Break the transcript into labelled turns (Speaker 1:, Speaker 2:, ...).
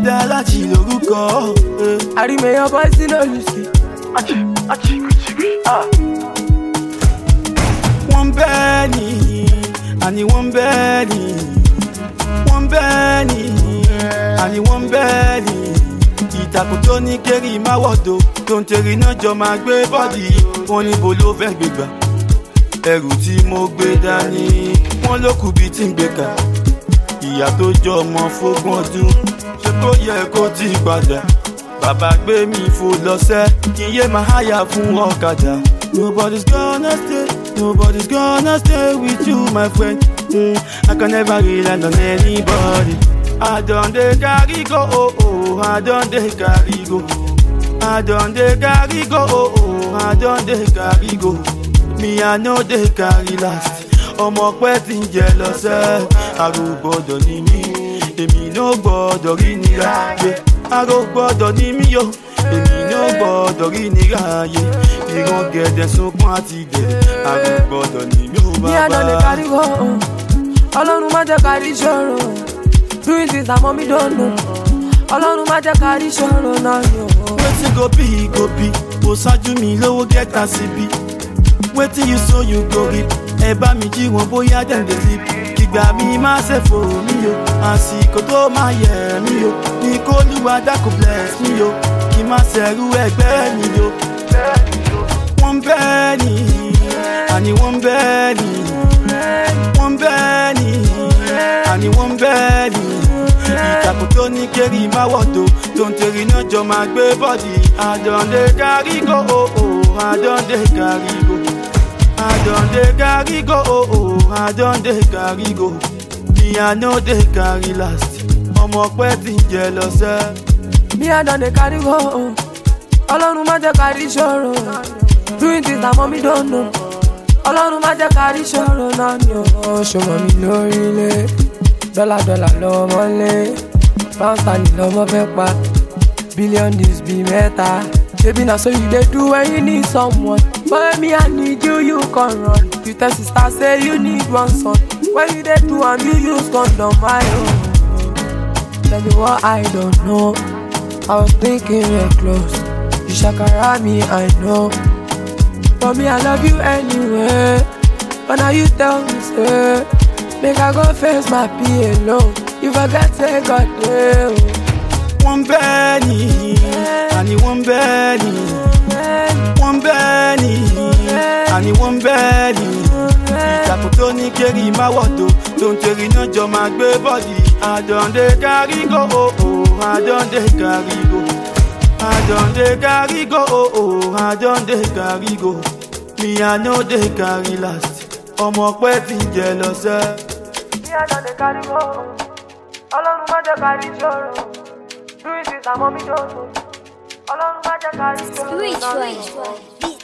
Speaker 1: dá láti lórúkọ. eh.
Speaker 2: àrímẹyàn bọ́ sínú olùsí.
Speaker 1: wọ́n bẹ́ẹ̀ ni àní wọ́n bẹ́ẹ̀ ni wọ́n bẹ́ẹ̀ ni àní wọ́n bẹ́ẹ̀ ni ìtàkùn tó ní kéré máwọ̀dọ̀ tó ń tẹ̀rí náà jọ máa gbé bọ́ọ̀dì wọn níbo ló fẹ́ gbégbà ẹrù tí mo gbé dání wọn ló kù bíi tí ń gbé kà ìyá tó jọ ọmọ fógún ọdún ṣé kó yẹ kó ti padà bàbá gbé mi fò lọ́sẹ̀ kí n yé máa háyà fún ọ̀kadà. nobody's gonna stay nobody's gonna stay with you my friend mm, i can never rely on anybody. i don dey carry go oh oh i don dey carry go i don dey carry go oh oh i don dey carry go me i no dey carry last ọmọ pẹ́ ti ń jẹ lọ́sẹ̀ àrò gbọ́dọ̀ ní mí èmi no gbọ́dọ̀ rí nira yé àrò gbọ́dọ̀ ní mí yo èmi no gbọ́dọ̀ rí nira yé ìran gẹ̀dẹ̀ sunkún àti gẹ̀dẹ̀ àrò gbọ́dọ̀ ní mí ó
Speaker 2: ní àná lè
Speaker 1: bàbá.
Speaker 2: kárí wọ́ ọlọ́run má jẹ́ kárí ṣòro doing things that mommy don't know ọlọ́run má jẹ́ kárí ṣòro náà ni o.
Speaker 1: wetin go be go be kò ṣáájú mi lówó gẹ́ta síbi wetin you sow you go reap ẹ bá mi jí wọn bóyá dem dey sleep ìgbà mi má ṣe fò mí o àsìkò tó máa yẹ mí o ní kó lùwà dákò bless mí o kí má ṣẹ̀rú ẹgbẹ́ mi o. wọ́n bẹ́ẹ̀ ni àní wọ́n bẹ́ẹ̀ ni wọ́n bẹ́ẹ̀ ni àní wọ́n bẹ́ẹ̀ ni ìtàkùn tó ní kéré máwọ̀dọ̀ tó ń tẹ̀rí náà jọ máa gbé bọ́ọ̀dì àdọ̀ǹdè kárígò òò àdọ̀ǹdè kárígò àdọ̀ǹdè kárígò òò àdọ̀ǹdè kárígò mi àná dé kárí last ọmọ pẹ́ ti ń jẹ lọ́sẹ̀.
Speaker 2: ní àná lè kárí wọ́ ọlọ́run má jẹ́ kárí ṣòro doing things that mommy don't know ọlọ́run má jẹ́ kárí ṣòro náà ni o. ṣọmọ mi lórílẹ̀ dọ́là dọ́là lọ́mọ lé pound sterling lọ́mọ fẹ́ pa billion days bí mẹ́ta. Baby, na so you dey do when you need someone. But me, I need you, you can run. You tell sister say you need one son. When you dey do am, you use condom, my own. Tell me what I don't know. I was thinking we're close. You shakara me, I know. But me, I love you anyway. But now you tell me, say, make I go face my pee alone. You forget, say God, yeah.
Speaker 1: wọ́n bẹ́ẹ̀ ni àní wọ́n bẹ́ẹ̀ ni wọ́n bẹ́ẹ̀ ni àní wọ́n bẹ́ẹ̀ ni ìtàkùn tó ní kéré máwọ̀dọ̀ tó ń tẹ̀rí náà jọ máa gbé bọ́ọ̀dì àdọ̀ǹdè kárígò òò àdọ̀ǹdè kárígò àdọ̀ǹdè kárígò òò àdọ̀ǹdè kárígò mi àná dé kárí last ọmọ pẹ́ ti ń jẹ lọ́sẹ̀.
Speaker 2: ní àná lè kárí wọ́ ọlọ́run má jẹ́ kárí ṣòro doing things that mommy don't know ọlọ́run má jẹ́ kárí ṣòro náà ni o.
Speaker 3: Spiritual.